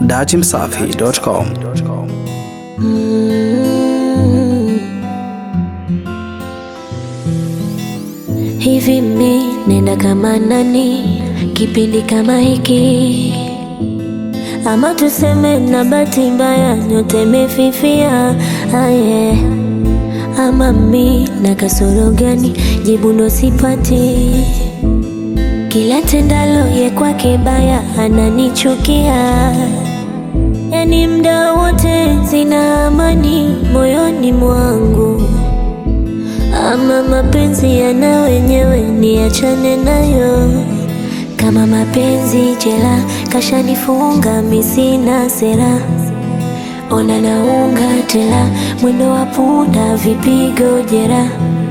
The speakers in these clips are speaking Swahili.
dachimsafi.com. Hivi mi nenda kama nani kipindi kama hiki, ama tuseme na bahati mbaya nyote imefifia aye, ama mi na kasoro gani? Jibu ndo sipati. Kila tendalo ye kwake baya ananichukia, yani mda wote sina amani moyoni mwangu ama mapenzi yana wenyewe, niachane nayo. Kama mapenzi jela, kashanifunga mi sina sera. Ona naunga tela, mwendo wa punda, vipigo jera.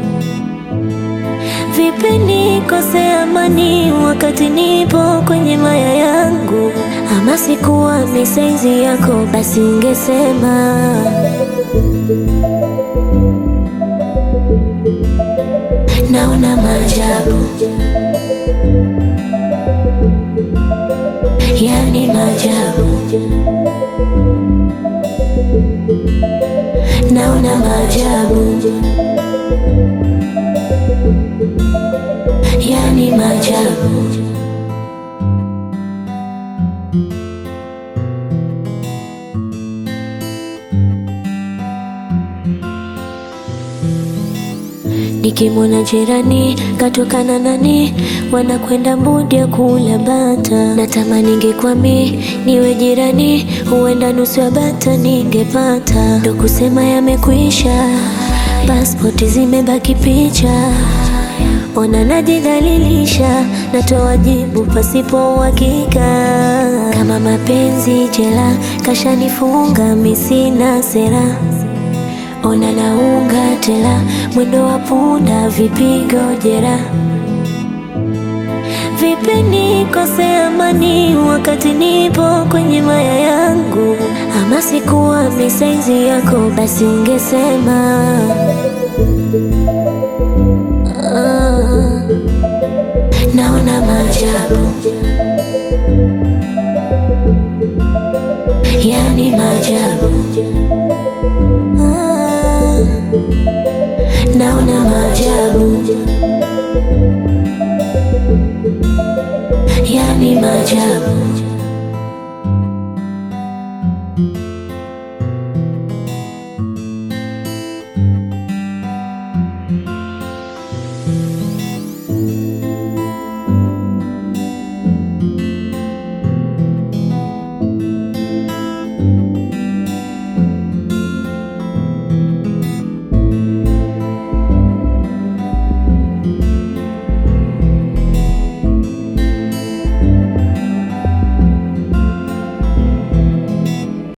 Vipi nikose amani wakati nipo kwenye maya yangu? Ama sikuwa misaizi yako, basi ungesema naona maajabu, yani maajabu, naona maajabu, yani maajabu. Nikimwona jirani katokana nani, wanakwenda mbudi ya kula bata. Natamani ingekwami niwe jirani, huenda nusu ya bata ningepata. Ndo kusema yamekwisha, paspoti zimebaki picha. Ona najidhalilisha, natoa jibu pasipo uhakika. Kama mapenzi jela, kashanifunga mi sina sera Ona naunga tela, mwendo wa punda, vipigo jera. Vipi nikose amani wakati nipo kwenye maya yangu? Ama sikuwa misaizi yako, basi ungesema ah, naona maajabu, yani maajabu Ah, naona maajabu, yani maajabu.